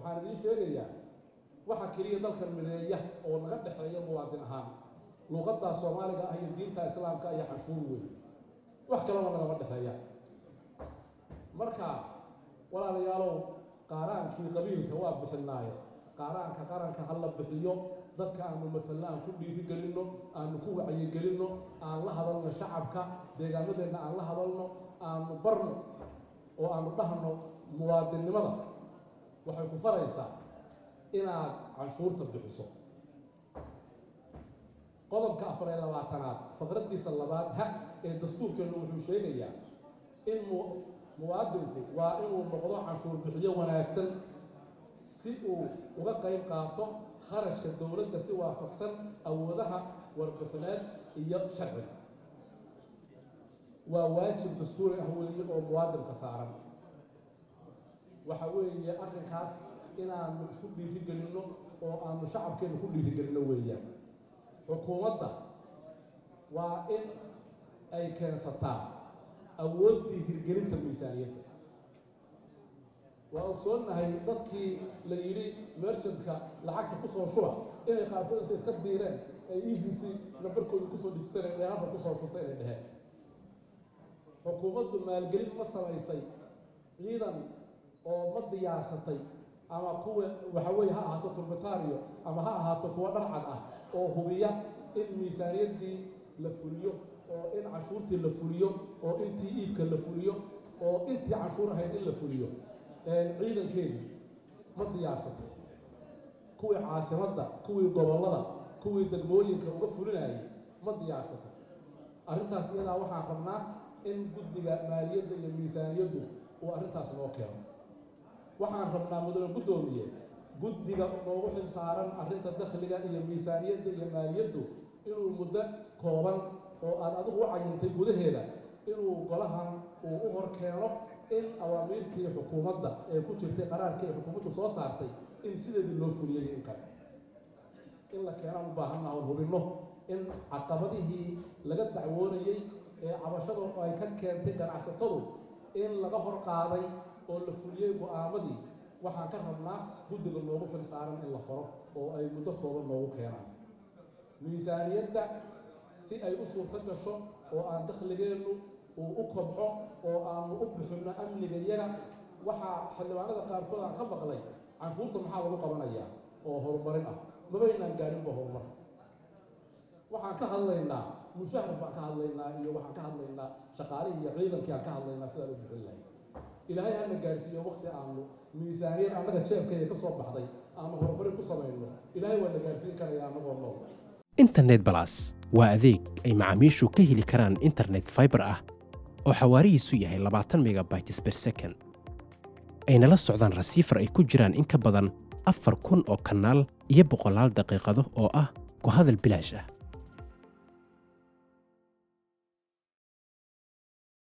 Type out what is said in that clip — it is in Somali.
waxaan idiin sheegayaa waxa keliya dalkan mideeya oo naga dhexeeya muwaadin ahaan luuqaddaa soomaaliga ah iyo diinta islaamka iyo canshuur weyn wax kalena nagama dhexeeya marka walaalayaalow qaaraankii qabiilka waa bixinaaye qaaraanka qaranka ha la bixiyo dadka aanu matalno aan ku dhiiri gelinno aanu ku wacyigelinno aan la hadalno shacabka deegaamadeenna aan la hadalno aanu barno oo aanu dhahno muwaadinnimada waxay ku faraysaa inaad canshuurta bixiso qodobka afar iyo labaatanaad faqraddiisa labaad ha ee dastuurkeennu wuxuu sheegayaa in mu muwaadinku waa inuu noqdo canshuur bixiyo wanaagsan si uu uga qayb qaato kharashka dowladda si waafaqsan awoodaha warbixineed iyo sharciga waa waajib dastuuri ah weeye oo muwaadinka saaran waxa weeye arrinkaas inaanu isku dhiirigelinno oo aanu shacabkeenna ku dhiirigelinno weeyaan xukuumadda waa in ay keensataa awooddii hirgelinta miisaaniyadda waa ogsoonnahay dadkii la yidhi merchantka lacagta kusoo shuba inay qaarkood intay iska diireen ay e b c nambarkooda kusoo dhijisaneen ee halka kusoo shubta inay dheheen xukuumaddu maalgelin ma samaysay ciidan oo ma diyaarsatay ama kuwa waxa weeye ha ahaato turbitario ama ha ahaato kuwa dharcad ah oo hubiya in miisaaniyaddii la fuliyo oo in cashuurtii la fuliyo oo intii iibka la fuliyo oo intii cashuur ahayd in la fuliyo ciidankeedii ma diyaarsatay kuwii caasimadda kuwii gobollada kuwii degmooyinka uga fulinayay ma diyaarsatay arrintaas iyadaa waxaan rabnaa in guddiga maaliyadda iyo miisaaniyaddu uu arrintaas noo keeno waxaan rabnaa mudane guddoomiye guddiga noogu xil saaran arrinta dakhliga iyo miisaaniyadda iyo maaliyaddu inuu muddo kooban oo aad adigu u cayintay gudaheeda inuu golahan uu u hor keeno in awaamiirtii xukuumadda ee ku jirtay qaraarkii ay xukuumaddu soo saartay in sideedii loo fuliyay in kale in la keenaan u baahannaha on hubinno in caqabadihii laga dacwoonayey ee cabashadu ay ka keentay ganacsatadu in laga hor qaaday oo la fuliyey go-aamadii waxaan ka rabnaa guddiga noogu xil saaran in la faro oo ay muddo kooban noogu keenaan miisaaniyadda si ay u suurto gasho oo aan dakhligeennu uu u kobco oo aanu u bixinno amniga iyaga waxaa xildhibaanada qaarkood aan ka maqlay canshuurta maxaa lagu qabanayaa oo horumarin ah mabaynaan gaadhinba horumar waxaan ka hadlaynaa mushahar baan ka hadlaynaa iyo waxaan ka hadlaynaa shaqaalihii iyo ciidankii aan ka hadlaynaa sidaan u bixin lahay ilaahay hana gaadhsiiyo wakti aanu miisaaniyad annaga jeebkayga ka soo baxday aanu horumarin ku samayno ilaahay waa na gaadhsiin karaya annagoo nool internet balas waa adeeg ay macaamiishu ka heli karaan internet fiber ah oo xawaarihiisu yahay labaatan megabytes per second ayna la socdaan rasiifar ay ku jiraan in ka badan afar kun oo kanaal iyo boqolaal daqiiqado oo ah ku hadal bilaash ah